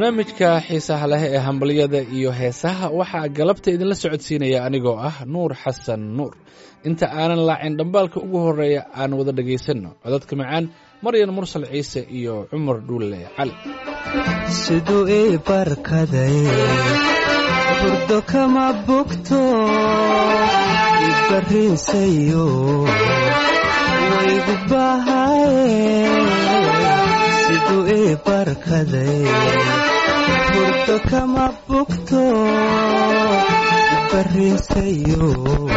barnaamijka xiisaha leh ee hambalyada iyo heesaha waxaa galabta idinla socodsiinaya anigoo ah nuur xasan nuur inta aanan laacin dhambaalka ugu horreeya aan wada dhegaysanno codadka macaan maryan mursal ciise iyo cumar dhuulle cali siduu ii barkaday burdo kama bogto ibarriinsayo waygu bahaye siduu ii barkaday burdo kama bogto ibarriinsayo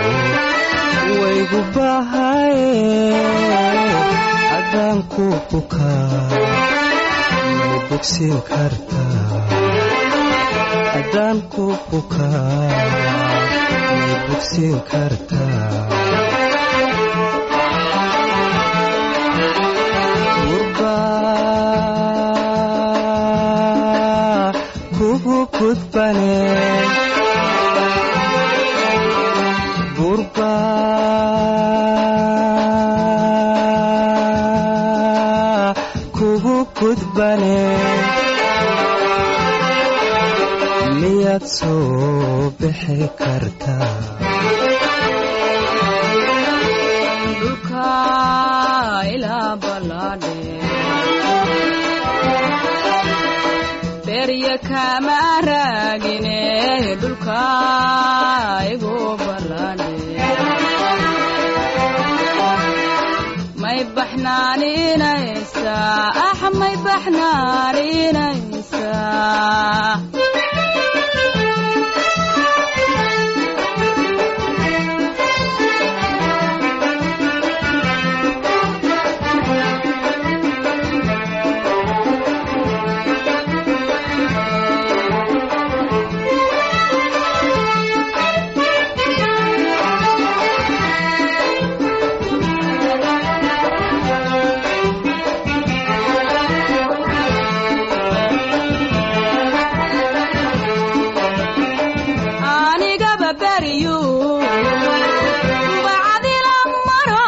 waygu bahaye adaan ku bukaa may bogsiin kartaa haddaan ku bukaa may bogsiin kartaa gurbaa kugu gudbane gurbaa kugu gudbane miyaad soo bixi kartaa dhulka ilaa ballaadhe berya kama raagine dhulka igu ballaadhe may baxnaaninaysaa ah may baxnaaninaysaa anigaba beriyu bacdila maro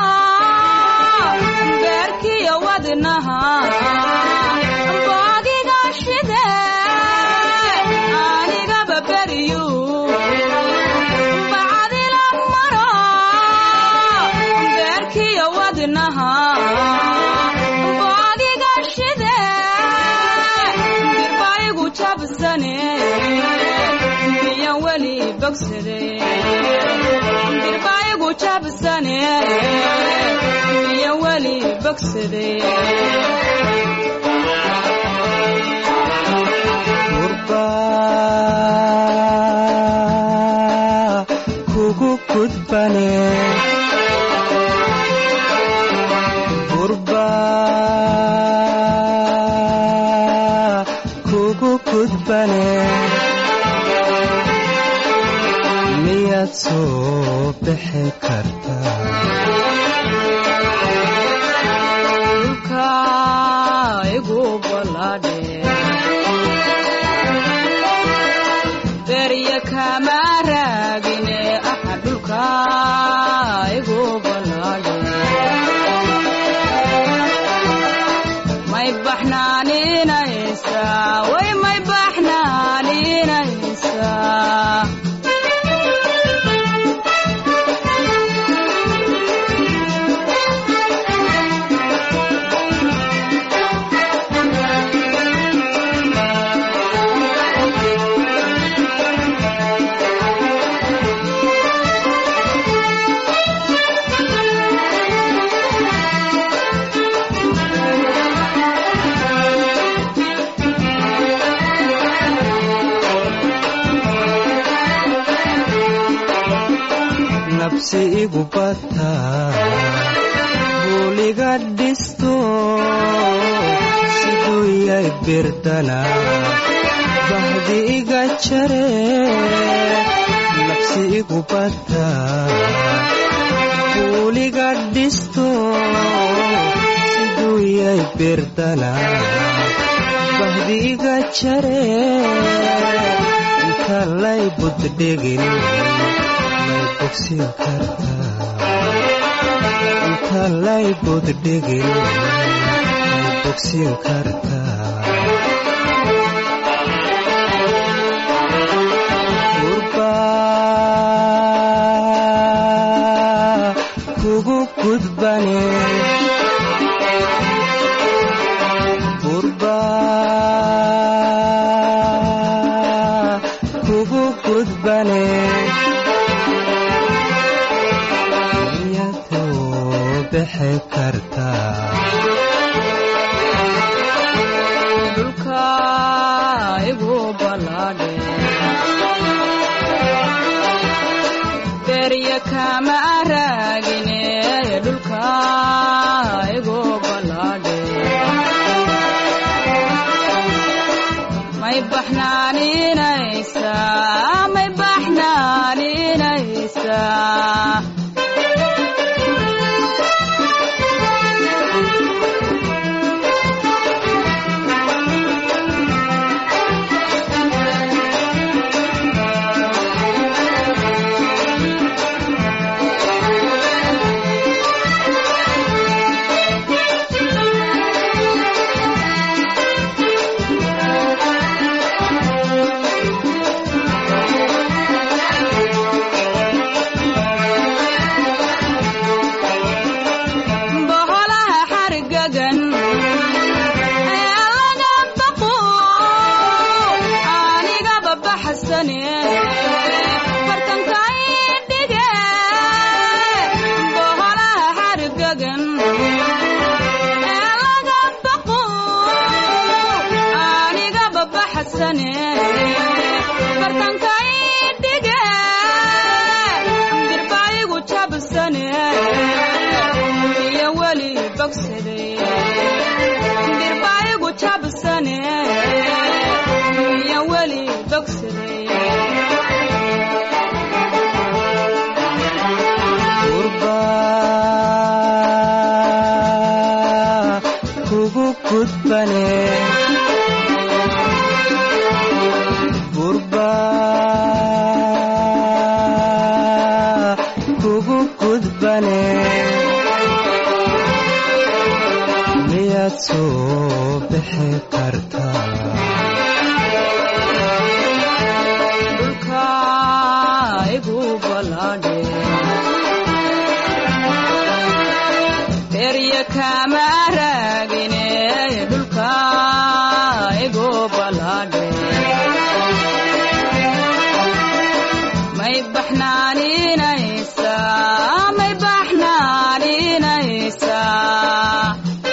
beerkiyo wadnaha boodiga shide anigaba beriyu bacdila maro beerkiyo wadnaha boodiga shide birbaigu jabsane miyan weli bogsade birbaigu jabsane miyan weli bogsade gurbaa kugu gudbane gurbaa kugu gudbane miyaad soo bixi kartaa dhulka igu ballaadhe berya kama raagine aha dhulka igu ballaadhe may baxnaaninaysaa way may baxnaaninaysaa nabsi igu bataa buuliga dhisto siduu yay birdana bahdi iga jare nabsi igu bataa buuliga dhisto siduu yay birdana bahdi iga jare inta lay buddhegin may bogsiin kartaa inta lay buddhegin may bogsiin kartaa gudbane iyadoo bixi kartaa dhulka igu balaadhe berya kama raagine dhulka igu balaadhe may baxnaaninaysaa may baxnaaninaysaa boholaha xargagan ee laga baqo anigaba baxsane bartankay dhige boholaha xargagan ee laga baqo anigaba baxsane bartankay dhige dirbaayigu jabsane iyo weli bogsade dirbaayigu jabsane iyo weli bogsade gurba kugu gudbane gurba kugu gudbane miyaad soo bixi kartaa dhulka igu balaadhe berya kama raagine dhulka igu balaadhe may baxnaaninaysaa may baxnaaninaysaa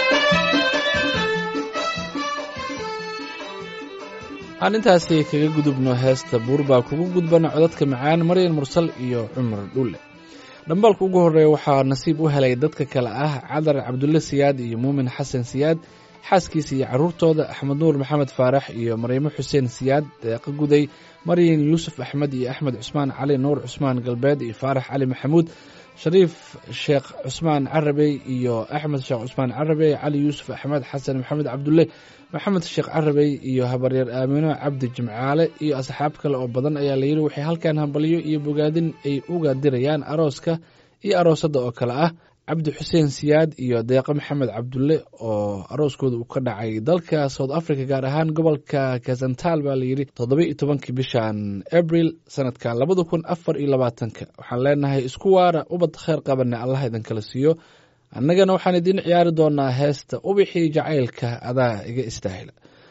aan intaasi kaga gudubno heesta buur baa kugu gudbana codadka macaan maryan mursal iyo cumar dhulle dhambaalka ugu horreeya waxaa nasiib u helay dadka kale ah cadar cabdulle siyaad iyo muumin xasan siyaad xaaskiisa iyo carruurtooda axmed nuur maxamed faarax iyo maryamo xuseen siyaad deeqa guday maryan yuusuf axmed iyo axmed cusmaan cali nuur cusmaan galbeed iyo faarax cali maxamuud shariif sheekh cusmaan carabey iyo axmed sheekh cusmaan carabey cali yuusuf axmed xasan maxamed cabdulle maxamed sheekh carabey iyo habaryeer aamino cabdi jimcaale iyo asxaab kale oo badan ayaa layidhi waxay halkan hambalyo iyo bogaadin ay uga dirayaan arooska iyo aroosadda oo kale ah cabdi xuseen siyaad iyo deeqo maxamed cabdulle oo arooskooda uu ka dhacay dalka south africa gaar ahaan gobolka kazantal baa layidhi toddoba iyo tobankii bishan abril sanadkan labada kun afar iyo labaatanka waxaan leenahay isku waara ubad kheyr qabane allah idinkala siiyo annagana waxaan idiin ciyaari doonaa heesta ubixii jacaylka adaa iga istaahila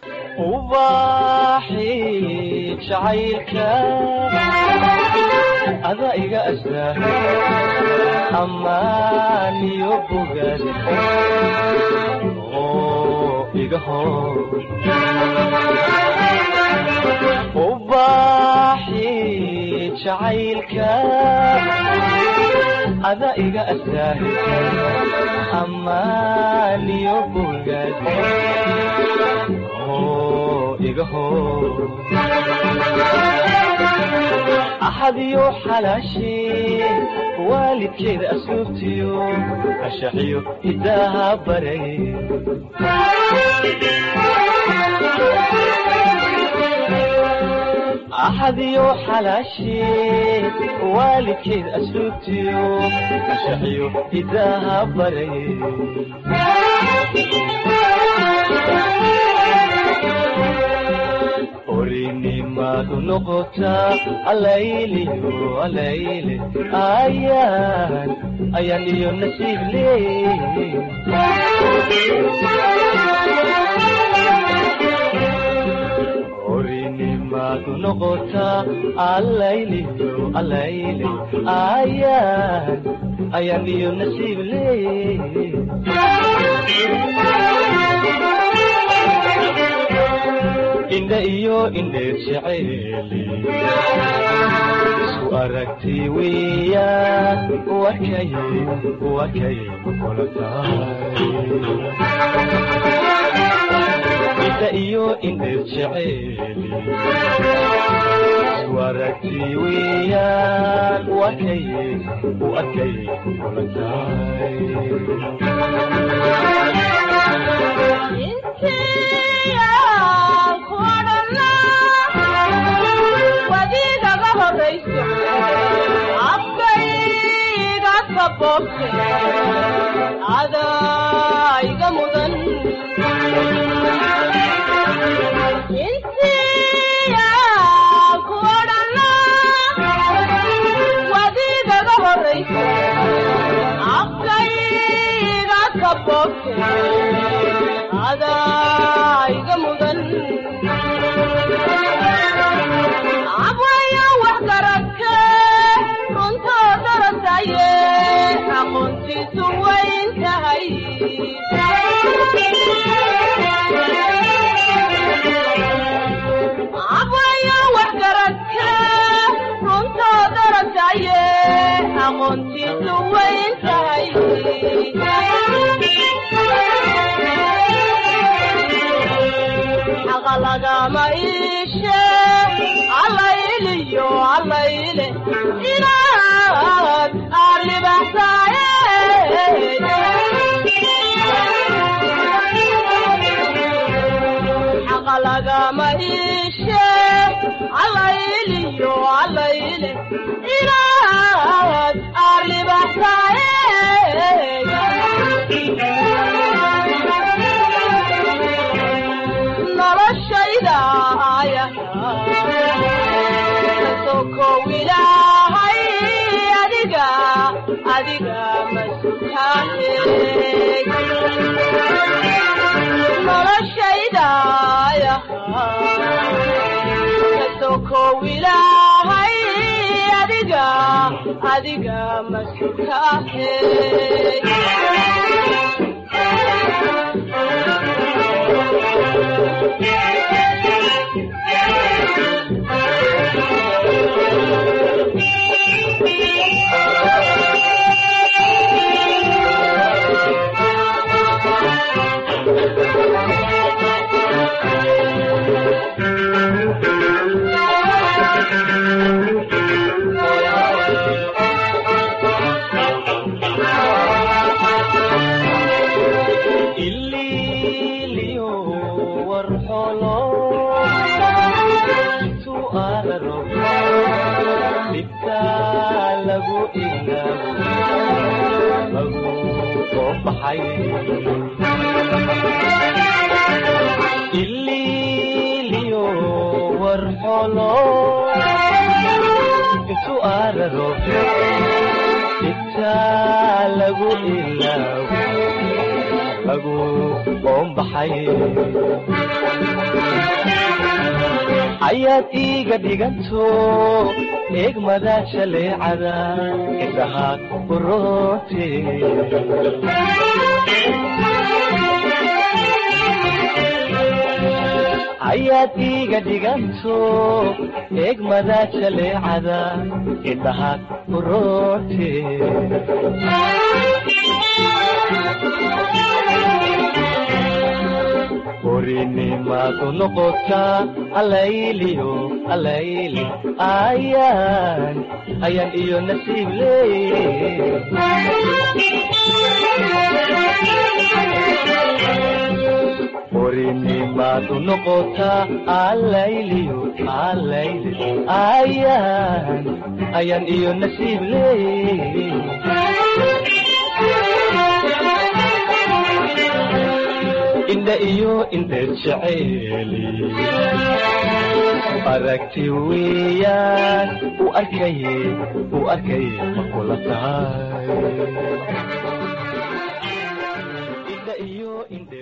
ubaxii jacaylka ada iga astaa ammaan iyo bogaad oo iga hor ubaxii jacaylka ada iga astaa ammaan iyo bogaad oo iga hor axadiyo xalaashee waalidkeeda asluubtiyo ashaxiyo hidaaha baray axadiyo xalaashee waalidkeeda asluubtiyo ashaxiyo hidaaha baray orinimadu noqotaa alayliyo alayle ayaan ayaan iyo nasiib leey orinimadu maadu noqotaa allayliyo allayle ayaan ayaan iyo nasiib leey indha iyo indheer jeceeli isu aragti weeyaan wakay wakay kula tahay indha iyo indheer jeceeli isu aragti weeyaan wakay wakay kula tahay wadiigaga horayso afkayga kaboobte adaiga mudan intiya ku odhana wadiigaga horayso afkayga kaboobte adaiga mudan abwaya wax garadke runtoo darasaye aqoontiisu wayn tahay abwaya wax garadke runtoo darasaye aqoontiisu wayn tahay xaqa lagama iishe allayliyo allayle inaad aarlibaxsaaye xaqa lagama iishe allayliyo allayle inaad aarlibaxsaaye noloshayda aya sokow ilaahay adiga adiga masutaahe noloshayda aya sokow ilaahay adiga adiga masutaahe ililiyo warxolo intuu aadaro dhibta lagu ilaabo lagu soo baxay ililiyo warxolo intuu aadaro dhibta lagu ilaabo lagu qoombaxay ayaad iiga dhiganto eegmada shaleecada indhaha kuroote ayaad iiga dhiganto eegmada shaleecada indhaha kuroote horinimaadu noqotaa allayliyo allayli ayaan ayaan iyo nasiib leey horinimaadu noqotaa allayliyo allayli ayaan ayaan iyo nasiib leey indha iyo indheer jeceeli aragti weeyaan u arkaye u arkaye ma kula tahay indha iyo indheer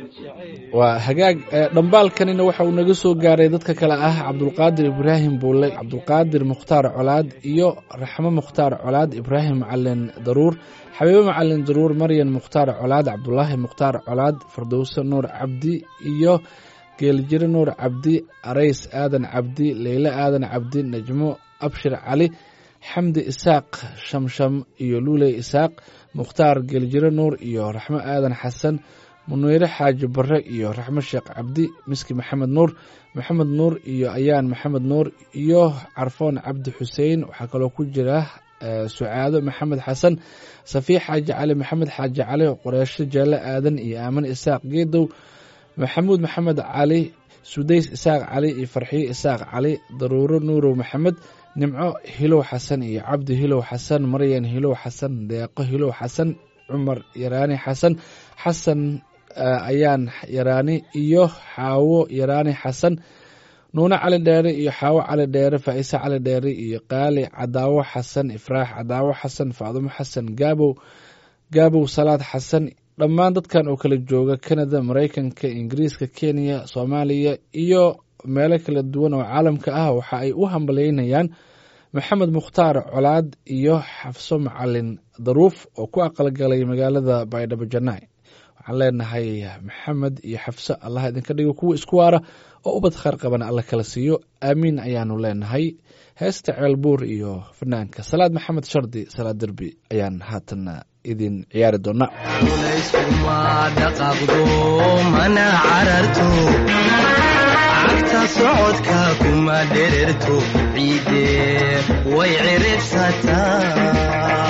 waa hagaag ee, dhambaalkanina waxa uu naga soo gaaray dadka kale ah cabdulqaadir ibraahim buule cabdulqaadir mukhtaar colaad iyo raxmo mukhtaar colaad ibraahim macalin daruur xabiibo macalin daruur maryan mukhtaar colaad cabdulaahi mukhtaar colaad fardowse nuur cabdi iyo geeljire nuur cabdi arays aadan cabdi leyle aadan cabdi najmo abshir cali xamdi isaaq shamsham iyo luuley isaaq mukhtaar geeljire nuur iyo raxmo aadan xasan muneyre xaaji bare iyo raxmo sheekh cabdi miski maxamed nuur maxamed nuur iyo ayaan maxamed nuur iyo carfoon cabdi xuseen waxaa kaloo ku jira eh, sucaado maxamed xasan safiix xaaji cali maxamed xaaji cali qoreesho jeelle aadan iyo aamin isaaq geedow maxamuud maxamed cali sudays isaaq cali iyo farxiyo isaaq cali daruuro nuurow maxamed nimco hilow xasan iyo cabdi hilow xasan maryan hilow xasan deeqo hilow xasan cumar yaraani xasan xasan eh, ayaan yaraani iyo xaawo yaraani xasan nuune cali dheere iyo xaawo cali dheere faa'iise cali dheere iyo qaali cadaawo xasan ifraax cadaawo xasan faadumo xasan gaabow gaabow salaad xasan dhammaan dadkan oo kala jooga kanada maraykanka ingiriiska kenya soomaaliya iyo meelo kala duwan oo caalamka ah waxa ay u hambaleynayaan maxamed mukhtaar colaad iyo xafso macalin daruuf oo ku aqalgalay magaalada baydhabo janai waxaan leenahay maxamed iyo xafso allah idinka dhigo kuwa isku waara oo ubad khayr qabana alla kala siiyo aamiin ayaanu leenahay heesta ceelbuur iyo fanaanka salaad maxamed shardi salaad derbi ayaan haatan idin ciyaari doonaa layskuma dhaqaaqdo mana cararto cagta socodka kuma dhererto ciide way ciribsataa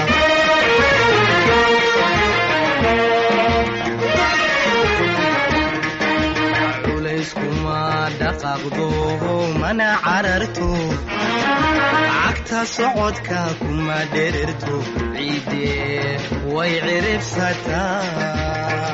culayskuma dhaqaaqdo mana cararto cagta socodka kuma dhererto ciide way ciribsataa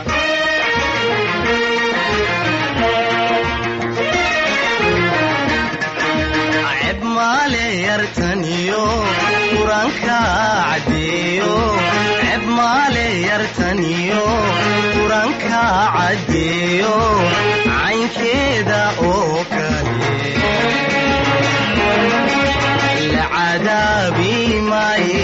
ceb maale yartaniyo quranka caddeeyo ceb maale yartaniyo quranka caddeeyo caynkeeda oo kale la cadaabi maaye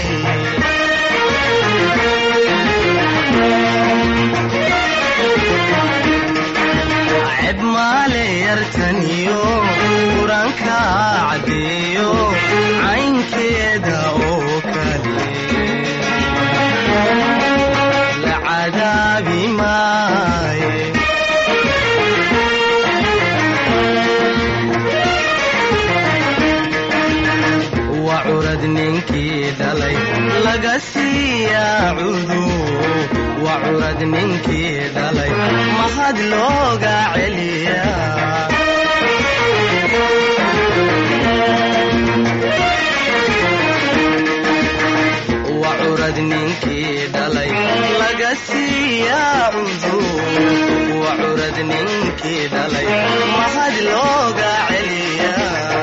ceb maale yartaniyo quranka caddeeyo caynkeeda oo kale la cadaabi maaye waa curad ninkii dhalay laga siiyaa cudu waa curad ninkii dhalay mahad looga celiyaa waa curad ninkii dhalay laga siiyaa cudu waa curad ninkii dhalay mahad looga celiyaa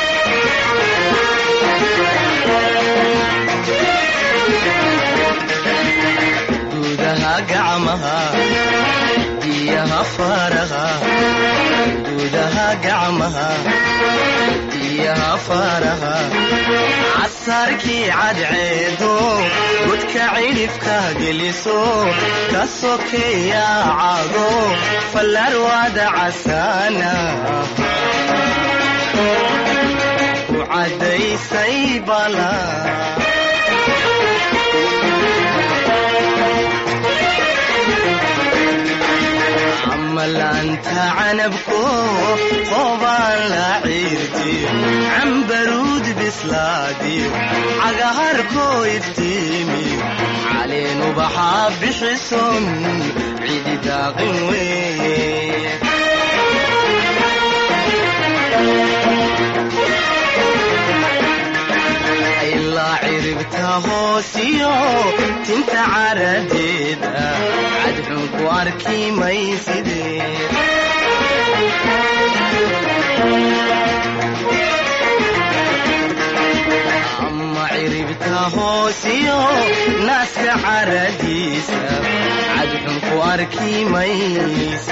gudaha gacmaha diyaha faraha gudaha gacmaha diyaha faraha casarkii cadceedo godka cidhifka geliso ka sokeeya cago fallarwada casaana ku caddaysay bala amalaanta canabko qobaan la ciirtiyo cambaruud bislaadiyo cagaharkoo iftiimiyo caleen ubaxaa bixison cidi daaqin weeye ilaa ciribta hoosiyo tinta caradeeda cadxun ku arki maysidee ama ciribta hoosiyo naaska caradiisa cadxun ku arki maysid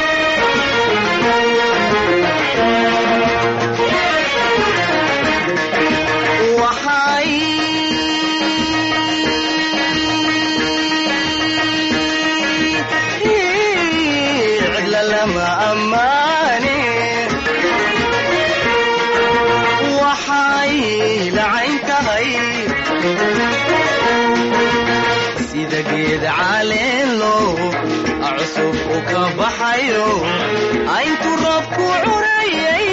waxay cidla lama ammaane waxay lacayn tahay sida geed caleelo cusub u ka baxayo ayntu roobku curayay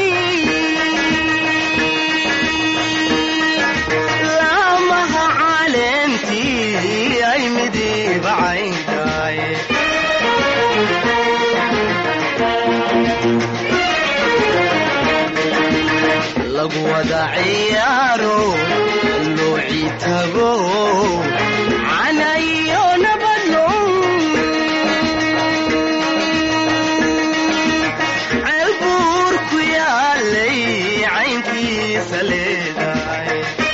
laamaha caleentii ay midiba cayntahay lagu wada ciyaaro looci tago canayo nabadlo ceelbuur ku yaalay cayntiisa leedahay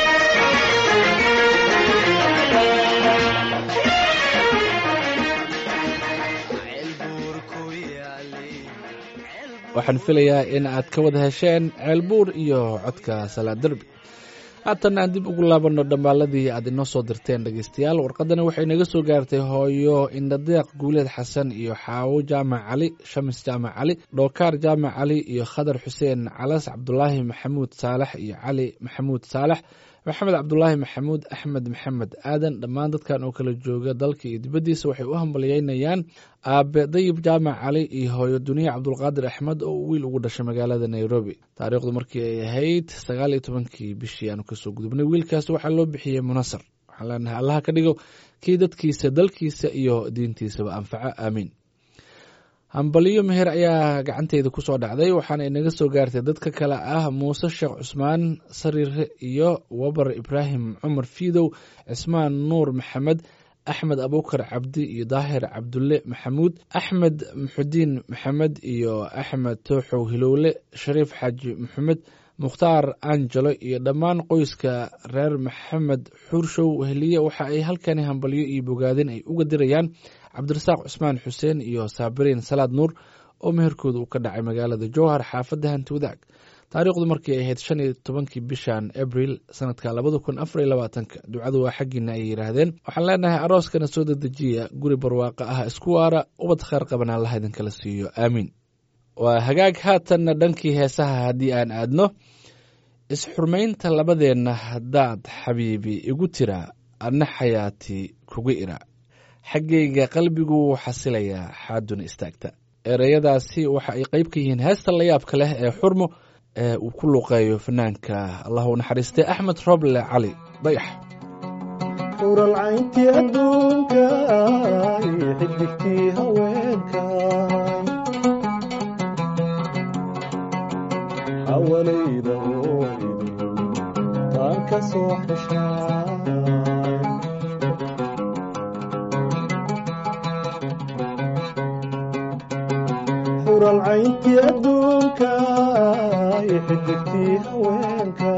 ceelbuur ku yaalay waxaan filayaa in aad ka wada hesheen ceelbuur iyo codka salaad derbi haatan aan dib ugu laabanno dhammaaladii aad inoo soo dirteen dhegeystayaal warqadani waxay naga soo gaartay hooyo indhadeeq guuleed xasan iyo xaawo jaamac cali shamis jaamac cali dhookaar jaamac cali iyo khadar xuseen calas cabdulaahi maxamuud saalax iyo cali maxamuud saalax maxamed cabdulaahi maxamuud axmed maxamed aadan dhammaan dadkan oo kala jooga dalka iyo dibaddiisa waxay u hambalyeynayaan aabe dayib jaamac cali iyo hooyo duniya cabdulqaadir axmed oo uu wiil ugu dhashay magaalada nairobi taariikhdu markii ay ahayd sagaal iyo tobankii bishii aanu kasoo gudubnay wiilkaas waxaa loo bixiyey munasar waxaan leenahay allaha ka dhigo kii dadkiisa dalkiisa iyo diintiisaba anfaco aamiin hambaliyo meher ayaa gacanteyda kusoo dhacday waxaana inaga soo gaartay dadka kale ah muuse sheekh cusmaan sariire iyo wabar ibraahim cumar fiidow cismaan nuur maxamed axmed abukar cabdi iyo daahir cabdulle maxamuud axmed muxudiin maxamed iyo axmed tooxow hilowle shariif xaaji maxamed mukhtaar angelo iyo dhammaan qoyska reer maxamed xuurshow weheliye waxa ay halkani hambalyo iyo bogaadin ay uga dirayaan cabdirasaaq cusmaan xuseen iyo saabiriin salaad nuur oo meherkooda uu ka dhacay magaalada jowhar xaafadda hanti wadaag taariikhdu markay ahayd shan iyo tobankii bishan abril sanadka labada kun afar iyo labaatanka ducadu waa xaggiina ay yidhaahdeen waxaan leenahay arooskana soo dedejiya guri barwaaqo ah isku waara ubad kheyr qaban allaha idinkala siiyo aamiin waa hagaag haatanna dhankii heesaha haddii aan aadno is-xurmaynta labadeenna haddaad xabiibi igu tira adna xayaati kugu ira xaggayga qalbigu wuu xasilayaa xaaduna istaagta ereyadaasi waxa ay qayb ka yihiin heesta layaabka leh ee xurmo ee uu ku luuqeeyo fanaanka allah u naxariistay axmed roble cali dayax uralcayntii adduunka iyo xidigtii haweenka hawalayda oo idin taan ka soo xeshaa uralcayntii adduunka iyo xidigtii haweenka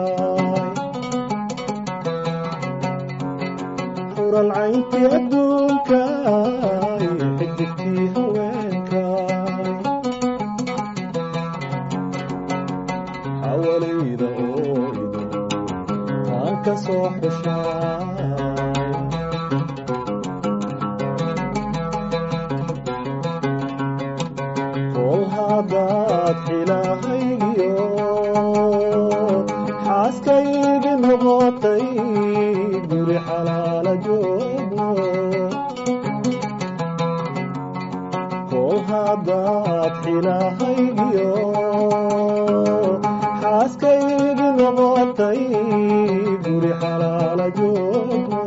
uralcayntii adduunka iyo xidigtii haweenka hawalayda oo idin taan ka soo xeshaa kol haddaad xilahaygiyo xaaskaygi noqotay guri xalaala joogo kol haddaad xilahaygiyo xaaskaygi noqotay guri xalaala joogo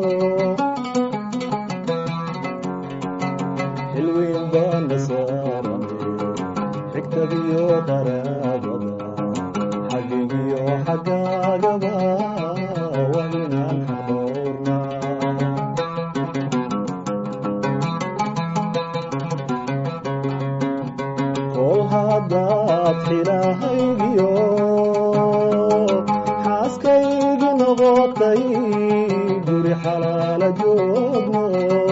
xilweyn baana saaranay xigtadiyo qaraabada xagigiyo xaggaagaba waa inaan xaqdhowrnaa kol haddaad xilahaygiyo xaaskaygi noqotay xalaala joogno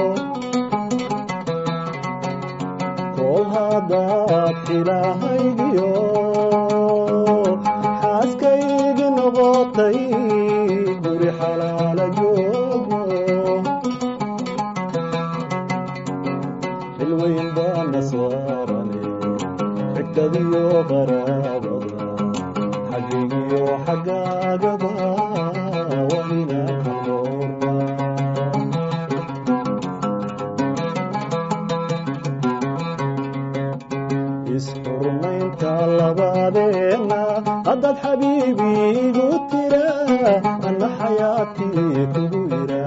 kol haddaad xilahaygiyo xaaskaygi noqotay guri xalaala joogno xilweyn baana saarane xigtadiyo qaraabada xaggigiyo xaggaagaba waa inaan ka noorna isxurmaynta labadeenna haddaad xabiibi igu tira anna xayaatii kugu ira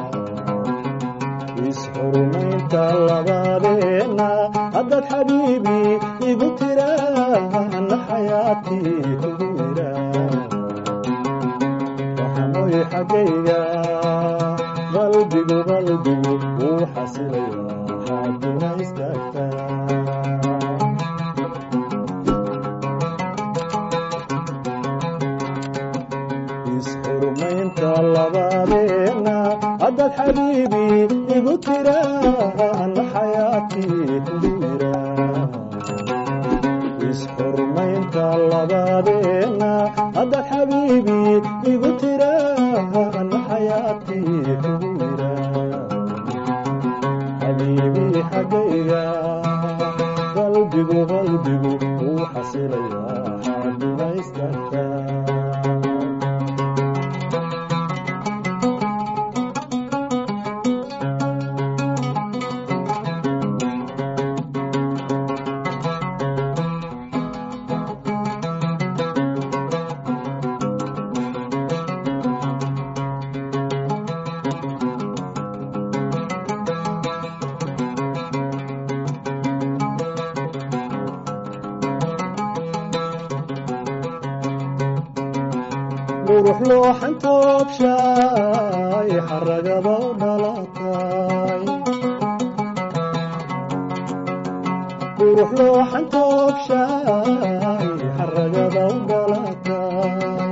isxurmaynta labadeenna haddaad xabiibi igu tira anna xayaatii kugu ira waxanoy xaggayga qalbigu qalbigu wuu xasilaya xaaduna istaagtaa isxurmaynta labadeenna haddaad xabiibi igu tira anna xayaatii kugu ira isxurmaynta labadeenna haddaad xabiibi igu tira anna xayaatii kugu ira xabiibi xaggayga qalbigu qalbigu wuu xasilaya xaaduna istaagtaa qurux looxan toobshaay xaragaba u dhalatay qurux looxan toobshaay xaragaba u dhalatay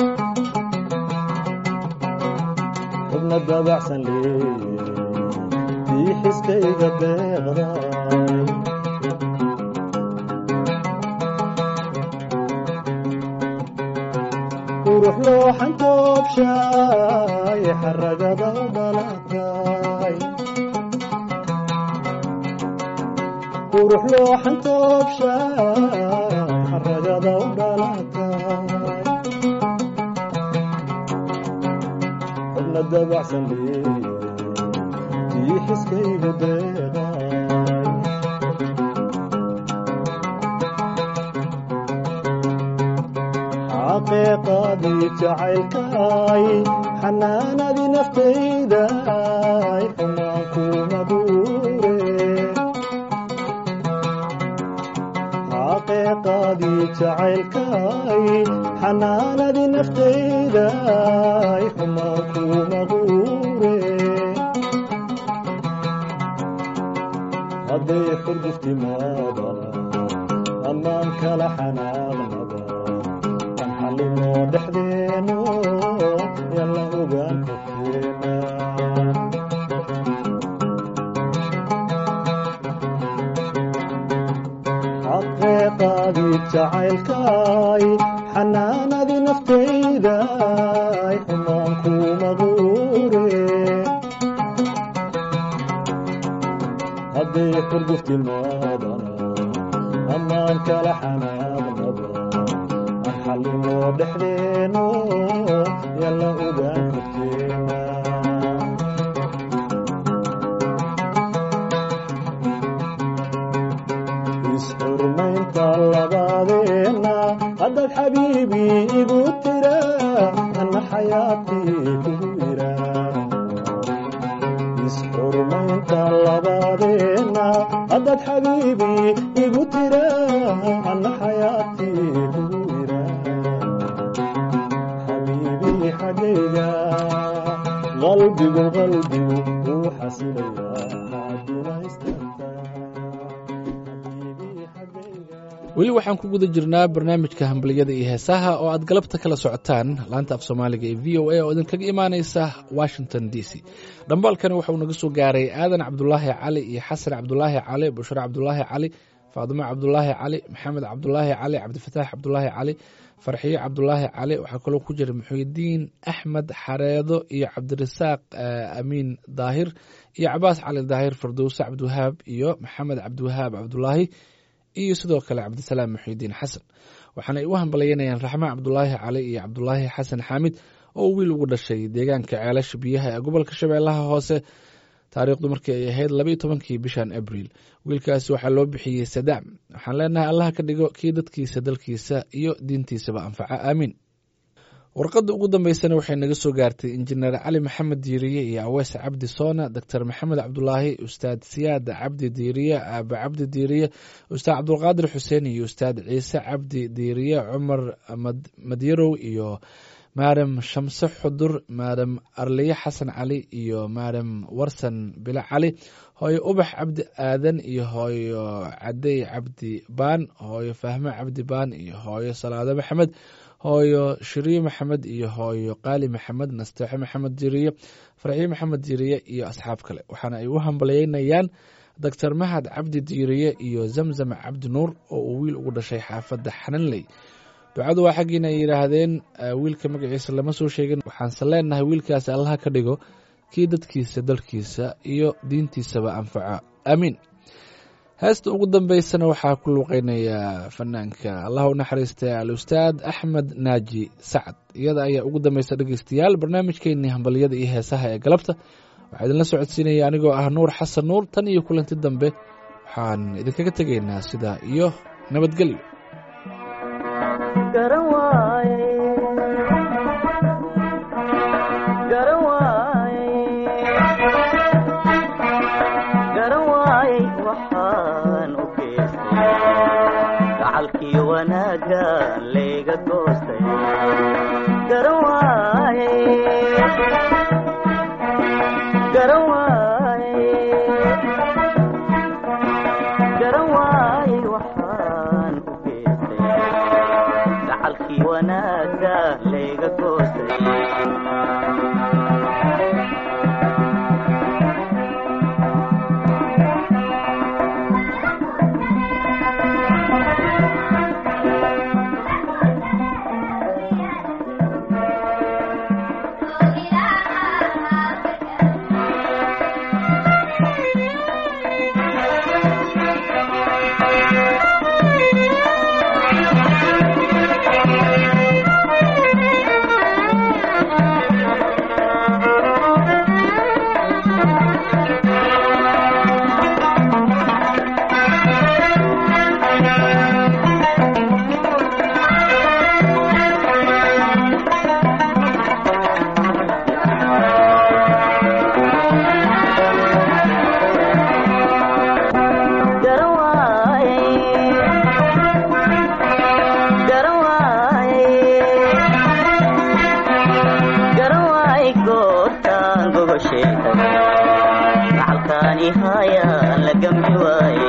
xubna dabacsan leeye tii xiskayga deeqday qurux looxan toobshaay xaragaba u dhalatay qurux looxan toobshaay xaragaba u dhalatay xubna dabacsan leeye tii xiskaygu deeqay xaqiiqadii jacaylkaay xanaanadii naftaydaay xumaan kuma guure xaqiiqadii jacaylkaay xanaanadii naftaydaay xumaan kuma guure hadday xurguftimaadana ammaan kala xanaaqnaba kan xallinoo dhexdeeno yalla ogaan korkeena xaqeeqaadii jacaylkaay xanaanadii naftaydaay xumaan kuma guure hadday xurguftimaadana ammaan kala xanaaqnaba aan xallinoo dhexdeeno yalla ogaan korkeena isxurmaynta labadeenna haddaad xabiibi igu tira anna xayaatii kugu ira isxurmaynta labadeenna haddaad xabiibi igu tira anna xayaatii kugu ira xabiibi xaggayga qalbigu qalbigu wuu xasilayaa hadduna istaagtaa xabiibi xaggayga weli waxaan ku guda jirnaa barnaamijka hambaliyada iyo heesaha oo aad galabta kala socotaan laanta af soomaaliga ee v o a oo idinkaga imaaneysa washington d c dhambaalkani waxauu naga soo gaaray aadan cabdulaahi cali iyo xasan cabdulaahi cali bushre cabdulaahi cali faadimo cabdulaahi cali maxamed cabdulaahi cali cabdifataax cabdulaahi cali farxiyo cabdulaahi cali waxaa kaloo ku jira muxuudiin axmed xareedo iyo cabdirasaaq amiin daahir iyo cabaas cali daahir fardowse cabdiwahaab iyo maxamed cabdiwahaab cabdulaahi iyo sidoo kale cabdisalaam muxiudiin xasan waxaana ay u hambalyeynayaan raxmaan cabdulaahi cali iyo cabdulaahi xasan xaamid oo wiil ugu dhashay deegaanka ceelasha biyaha ee gobolka shabeellaha hoose taariikhdu markii ay ahayd labaiyo tobankii bishan abriil wiilkaasi waxaa loo bixiyey sadaam waxaan leenahay allah ka dhigo kii dadkiisa dalkiisa iyo diintiisaba anfaca aamiin warqadda ugu dambeysana waxay naga soo gaartay injineer cali maxamed diiriye iyo awees cabdi soona doctor maxamed cabdulaahi ustaad siyaad cabdi diiriye aabe cabdi diiriye ustaad cabdulqaadir xuseen iyo ustaad ciise cabdi diiriye cumar madyarow iyo maadam shamse xudur maadam arliye xasan cali iyo maadam warsan bilo cali hooyo ubax cabdi aadan iyo hooyo cadey cabdi baan hooyo fahme cabdi baan iyo hooyo salaado maxamed hooyo shiriye maxamed iyo hooyo qaali maxamed nasteexo maxamed diriye farxiye maxamed diriye iyo asxaab kale waxaana ay u hambalyeynayaan doctor mahad cabdi diiriye iyo zamzam cabdi nuur oo uu wiil ugu dhashay xaafadda xananley ducadu waa xaggiina ay yidhaahdeen wiilka magaciisa lama soo sheegin waxaanse leenahay wiilkaasi allaha ka dhigo kii dadkiisa dalkiisa iyo diintiisaba anfaca aamiin heesta ugu dambeysana waxaa ku luuqeynaya fanaanka allah u naxariista al-ustaad axmed naaji sacad iyada ayaa ugu dambeysa dhegeystayaal barnaamijkeenii hambaliyada iyo heesaha ee galabta waxaa idinla socodsiinaya anigoo ah nuur xasan nuur tan iyo kulanti dambe waxaan idinkaga tegaynaa sidaa iyo nabadgelyo garan waaye garan waaye garan waaye waxaan u geystay gacalkii wanaagga layga goostay garan waaye garan waaye garan waaye waxaan u geystay gacalkii wanaagga layga goostay garan waaye garan waaye garan waaye goortaan gogosheeda gacalkaani haayaan la gami waaye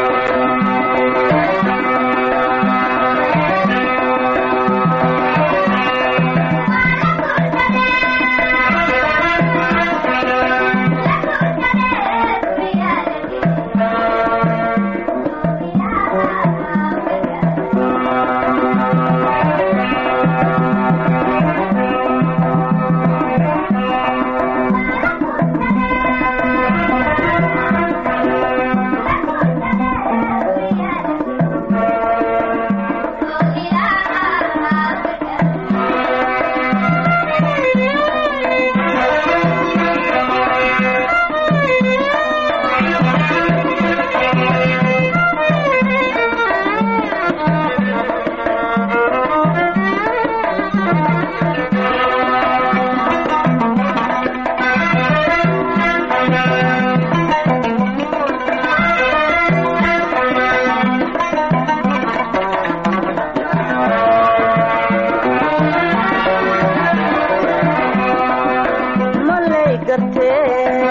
malay gartee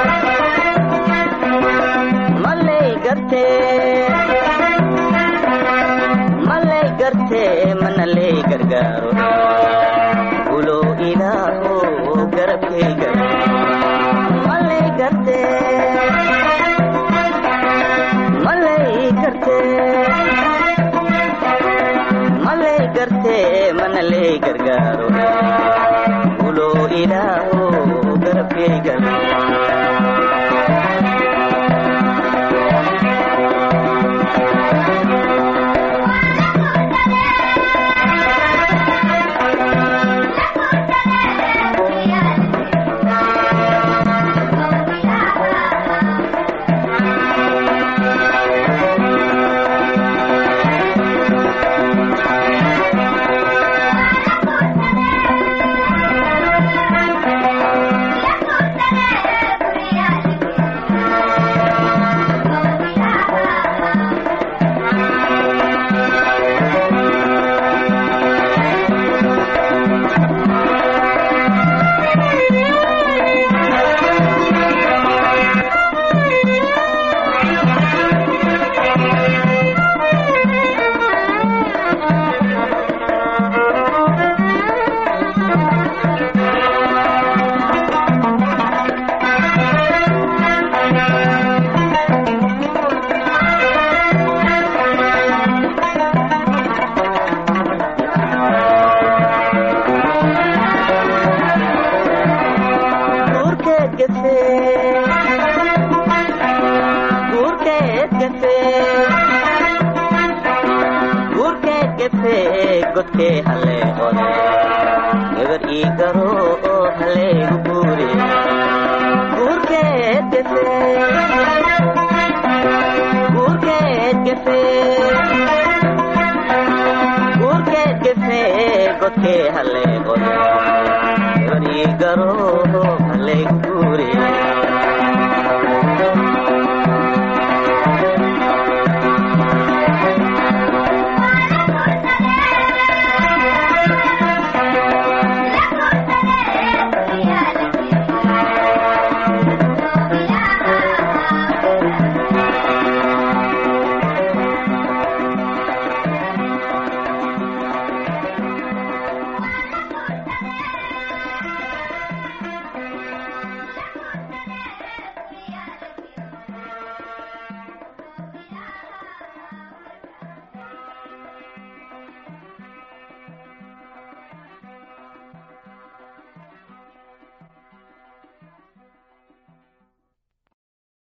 malay gartee gargaaro ulow ilaaho garabkayga malay garte malay garte malay garte mana lay gargaaro ulow ilaaho garabkayga guurkeed gafe guurkeed gafe guurkeed gafe godkee halee qode gabar ii garo oo haleegu guure guurkeed gafe guurkeed gafe guurkeed gafe godkee halee qode gabar ii garo oo haleegu guure